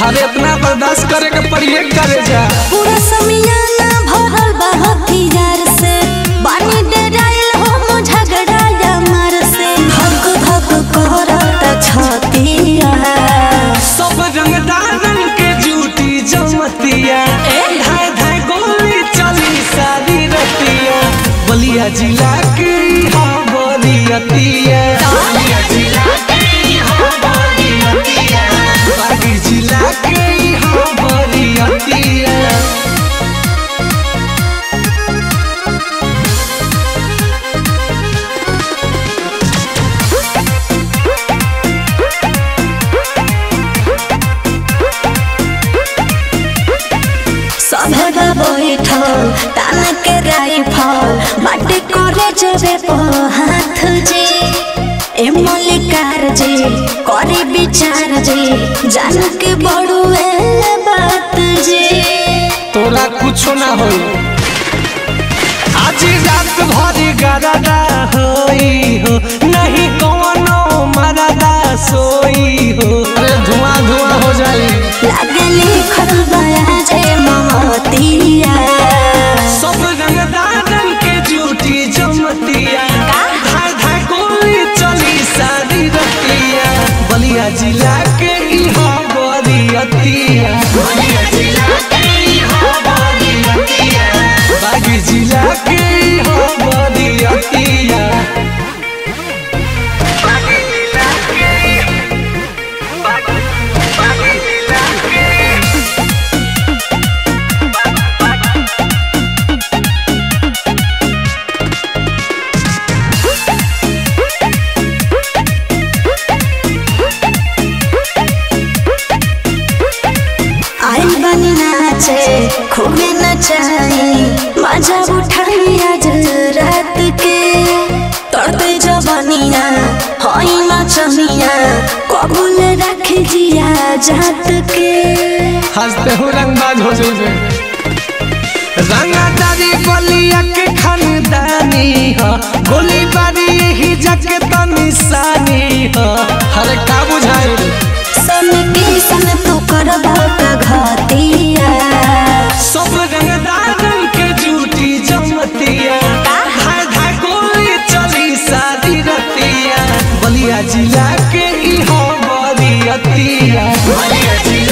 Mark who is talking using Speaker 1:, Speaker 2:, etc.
Speaker 1: अरे इतना बर्दाश्त करे के पड़िए करे जा
Speaker 2: पूरा समियाना भरल बा हथियार से बानी डराइल हो झगड़ा यार से धक धक करत छतिया
Speaker 1: सब रंगदारन के जूटी जमतिया धाय धाय गोली चली सारी रतिया बलिया जिला के हाँ बलियतिया बलिया जिला के हाँ बलियतिया बागी जिला के हाँ बलियतिया
Speaker 2: सभे बा बैठल तान के राइफल बाटे करे जबे प हाथ जे ए मल्लिकार जे करे विचार जे जान के बड़ुए बात जे
Speaker 1: तोरा कुछो ना होई आज रात भरी गरदा होई हो नहीं कौनो मरदा सोई हो अरे धुआं धुआं हो जाई
Speaker 2: लागे लिखल बया जे महतिया
Speaker 1: सब रंगदारन के जूठी जमतिया धाय धाय गोली चली सारी रतिया बलिया जिला के इहाँ बलियतिया बलिया जिला के इहाँ बलियतिया बागी जिला के इहाँ बलियतिया बागी जिला के बागी बागी जिला के
Speaker 2: आइल बनी नाचे खूबे नचाई मजा उठाई आज रात के तड़ते जबनिया हई नचनिया कबूल रख जिया जात के
Speaker 1: हंसते हो रंगबाज हो जाइए रंगदारी बलिया के खानदानी ह गोली बारी ही जग त निशानी ह हरे का बुझाई
Speaker 2: सन के सन तू करबा का घतिया
Speaker 1: सब रंगदारन के जूठी जमतिया धाय धाय गोली चली सारी रतिया बलिया जिला के इहो बलियतिया बलिया जिला